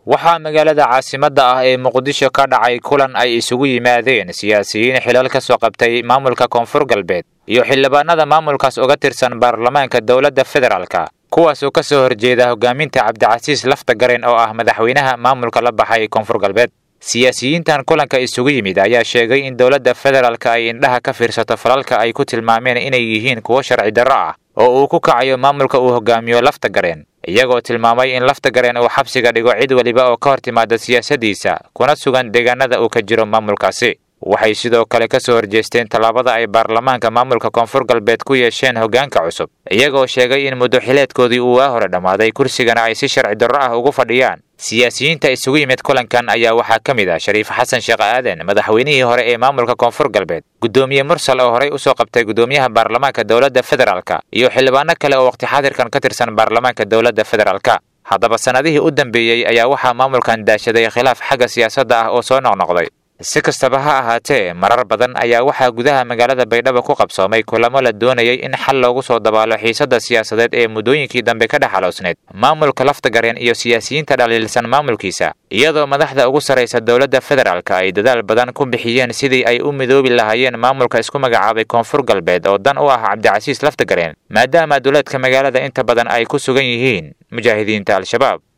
waxaa magaalada caasimadda ah ee muqdisho ka dhacay kulan ay isugu yimaadeen siyaasiyiin xilal ka soo qabtay maamulka koonfur galbeed iyo xildhibaanada maamulkaas uga tirsan baarlamaanka dowladda federaalka kuwaas oo ka soo horjeeda hogaaminta cabdicasiis laftagaren oo ah madaxweynaha maamulka la baxay koonfur galbeed siyaasiyiintan kulanka isugu yimid ayaa sheegay in dowladda federaalka ay indhaha ka fiirsato falalka ay ku tilmaameen inay yihiin kuwo sharci darro ah oo uu ku kacayo maamulka uu hogaamiyo laftagareen iyagoo tilmaamay in laftagareen uu xabsiga dhigo cid weliba oo ka hor timaada siyaasaddiisa kuna sugan deegaanada uu ka jiro maamulkaasi waxay sidoo kale ka soo horjeesteen tallaabada ay baarlamaanka maamulka koonfur galbeed ku yeesheen hoggaanka cusub iyagoo sheegay in muddo xileedkoodii uu waa hore dhammaaday kursigana ay si sharci darro ah ugu fadhiyaan siyaasiyiinta isugu yimid kulankan ayaa waxaa ka mid ah shariif xasan sheekh aadan madaxweynihii hore ee maamulka koonfur galbeed guddoomiye mursal oo horey usoo qabtay guddoomiyaha baarlamaanka dowladda federaalka iyo xildhibaano kale oo waqti xaadirkan ka tirsan baarlamaanka dowladda federaalka haddaba sannadihii u dambeeyey ayaa waxaa maamulkan daashaday khilaaf xagga siyaasadda ah oo soo noqnoqday si kastaba ha ahaatee marar badan ayaa waxaa gudaha magaalada baydhabo ku qabsoomay kulamo la doonayay in xal loogu soo dabaalo xiisadda siyaasadeed ee muddooyinkii dambe ka dhexaloosneed maamulka laftagareen iyo siyaasiyiinta dhaliilsan maamulkiisa iyadoo madaxda ugu sarraysa dowladda federaalka ay dadaal badan ku bixiyeen sidii ay u midoobi lahaayeen maamulka isku magacaabay koonfur galbeed oo dan u ah cabdicasiis laftagareen maadaama duleedka magaalada inta badan ay ku sugan yihiin mujaahidiinta al-shabaab